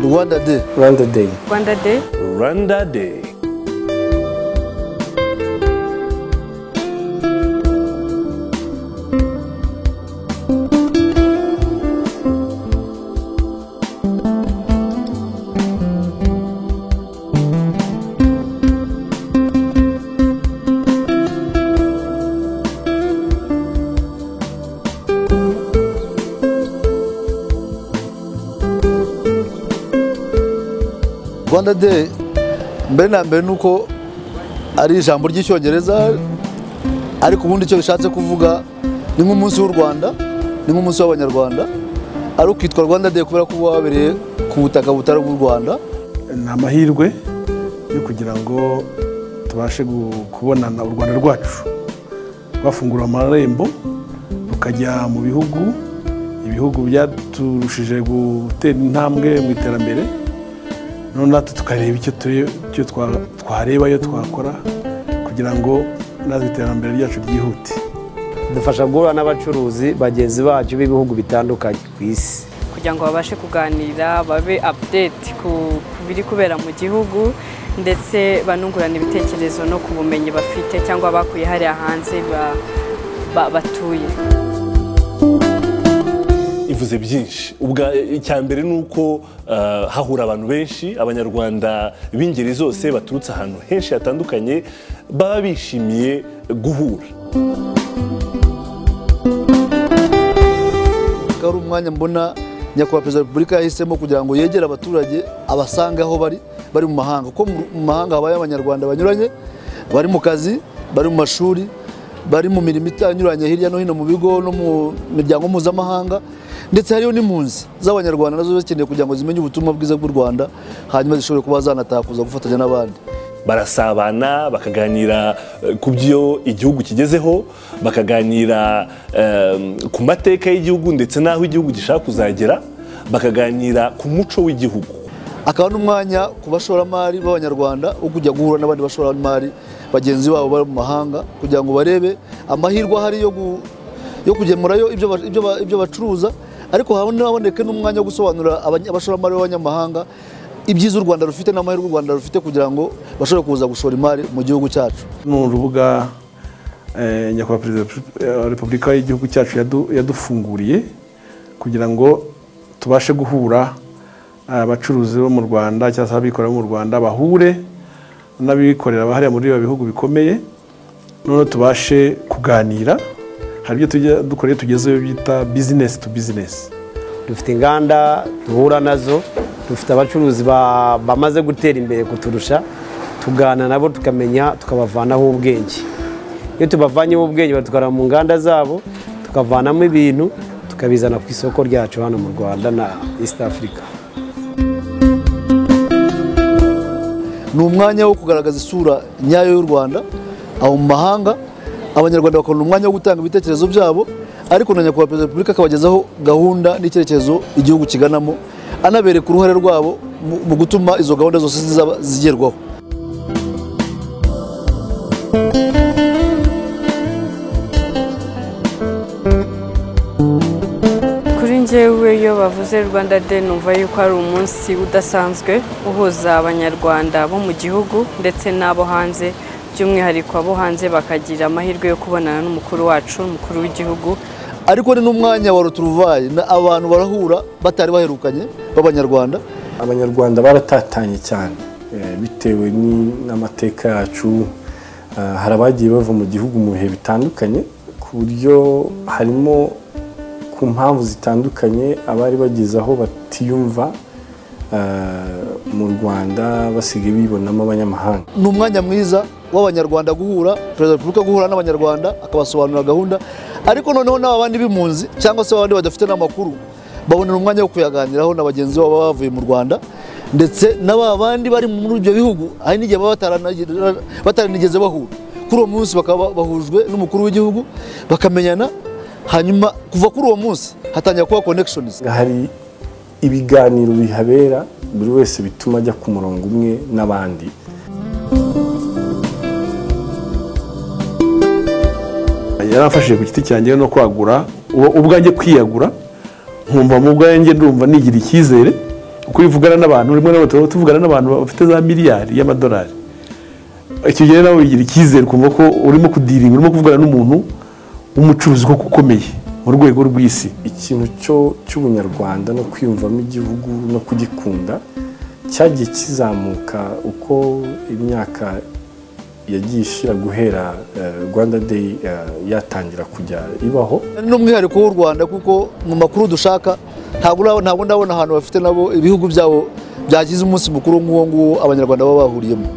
Rwanda Day. Rwanda Day. Rwanda Day. Rwanda Day. Rwanda Day mbere na mbere nuko ari ijambo ry'icyongereza ariko ubundi icyo bishatse kuvuga ni nk'umunsi w'u Rwanda ni nk'umunsi w'abanyarwanda ari ukitwa Rwanda Day kubera ko uba wabereye ku butaka butari ubw'u Rwanda ni amahirwe yo kugira ngo tubashe gu- kubonana u rwanda rwacu rwafungura amarembo rukajya mu bihugu ibihugu byaturushije gutera intambwe mu iterambere none natwe tukareba icyo turi- icyo twa- twareba iyo twakora kugira ngo natwe iterambere ryacu ryihute Dufasha guhura n'abacuruzi bagenzi bacu b'ibihugu bitandukanye ku isi. Kugira ngo babashe kuganira babe update ku ku biri kubera mu gihugu ndetse banungurana ibitekerezo no ku bumenyi bafite cyangwa bakuye hariya hanze ba- ba- batuye. ivuze byinshi ubwa icya mbere ni uko eh, hahura abantu benshi abanyarwanda b'ingeri zose baturutse ahantu henshi hatandukanye baba bishimiye guhura ko ari umwanya mbona nyakubahwa perezida wa repubulika yahisemo kugira ngo yegere abaturage abasanga aho bari bari mu mahanga kuko mu- mu mahanga habaye abanyarwanda banyuranye bari mu kazi bari mu mashuri bari mu mirimo itanyuranye hirya no hino mu bigo no mu miryango mpuzamahanga ndetse hariyo n'impunzi z'abanyarwanda nazo zikeneye kugira ngo zimenye ubutumwa bwiza bw'u rwanda hanyuma zishobore kuba zanatakuza gufatanya n'abandi barasabana bakaganira eh, ku byo igihugu kigezeho bakaganira eh, ku mateka y'igihugu ndetse n'aho igihugu gishaka kuzagera bakaganira ku muco w'igihugu akaba n'umwanya ku bashoramari b'abanyarwanda wo kujya guhura n'abandi bashoramari bagenzi babo bari mu mahanga kugira ngo barebe amahirwe ahari yo gu- yo kugemurayo ibyo ba- ibyo ba- ibyo bacuruza ariko haboneke n'umwanya wo gusobanurira abanya- abashoramari b'abanyamahanga ibyiza u rwanda rufite n'amahirwe u rwanda rufite kugira ngo bashobore kuza gushora imari mu gihugu cyacu ni urubuga eh, nyakubahwa perezida wa Repu- eh, wa repubulika y'igihugu cyacu yadu- yadufunguriye kugira ngo tubashe guhura eh, abacuruzi bo mu rwanda cyangwa se abikorera bo mu rwanda bahure n'abikorera bahariya muri ibi bihugu bikomeye noneho tubashe kuganira hari ibyo tujya dukora iyo tugezeyo bita bizinesi tu bizinesi Dufite inganda duhura nazo, dufite abacuruzi ba- bamaze gutera imbere kuturusha, tuganira nabo tukamenya tukabavanaho ubwenge. Iyo tubavanyeho ubwenge badutwara mu nganda zabo, tukavanamo ibintu, tukabizana ku isoko ryacu hano mu Rwanda na East Africa. ni umwanya wo kugaragaza isura nyayo y'u rwanda aho mu mahanga abanyarwanda bakabona umwanya wo gutanga ibitekerezo byabo ariko na nyakubahwa perezida wa repubulika akabagezaho gahunda n'icyerekezo igihugu kiganamo anabereka uruhare rwabo mu- mu gutuma izo gahunda zose zizaba zigerwaho Kuri njyewe iyo bavuze Rwanda Day numva yuko ari umunsi udasanzwe uhuza abanyarwanda bo mu gihugu ndetse n'abo hanze by'umwihariko abo hanze bakagira amahirwe yo kubonana n'umukuru wacu umukuru w'igihugu ariko ni n'umwanya wa roturuvayi na abantu barahura batari baherukanye b'abanyarwanda abanyarwanda baratatanye cyane eh, bitewe ni- n'amateka yacu eh, hari abagiye bava mu gihugu mu bihe bitandukanye ku buryo harimo ku mpamvu zitandukanye abari bageze aho batiyumva eh, mu rwanda basigaye bibonamo abanyamahanga ni umwanya mwiza w'abanyarwanda guhura perezida wa repubulika guhura n'abanyarwanda akabasobanurira gahunda ariko noneho n'aba bandi b'impunzi cyangwa se abandi badafite n'amakuru babonera umwanya wo kuyaganiraho na bagenzi babo baba bavuye mu rwanda ndetse n'aba bandi bari muri ibyo bihugu hari n'igihe baba bataranagira- bataranigeze bahura kuri uwo munsi bakaba bahujwe n'umukuru w'igihugu bakamenyana hanyuma kuva kuri uwo munsi hatangira kuba connections hari ibiganiro bihabera buri wese bituma ajya ku murongo umwe n'abandi yaramfashije ku giti cyanjye no kwagura ubu ubwanjye kwiyagura nkumva mu bwanjye ndumva nigira icyizere uko bivugana n'abantu rimwe na rimwe tuba tuvugana n'abantu bafite za miliyari y'amadolari icyo gihe nawe wigira icyizere kumva ko urimo kudiringa urimo kuvugana n'umuntu w'umucuruzi koko ukomeye mu rwego rw'isi ikintu cyo cy'ubunyarwanda no kwiyumvamo igihugu no kugikunda cyagiye kizamuka uko imyaka yagiye ishira guhera eh, rwanda day eh, yatangira kujya ibaho ni umwihariko w'u Rwanda kuko mu makuru dushaka ntabwo ura- ntabwo ndabona ahantu bafite nabo ibihugu byabo byagize umunsi mukuru nk'uwo nguwo abanyarwanda baba bahuriyemo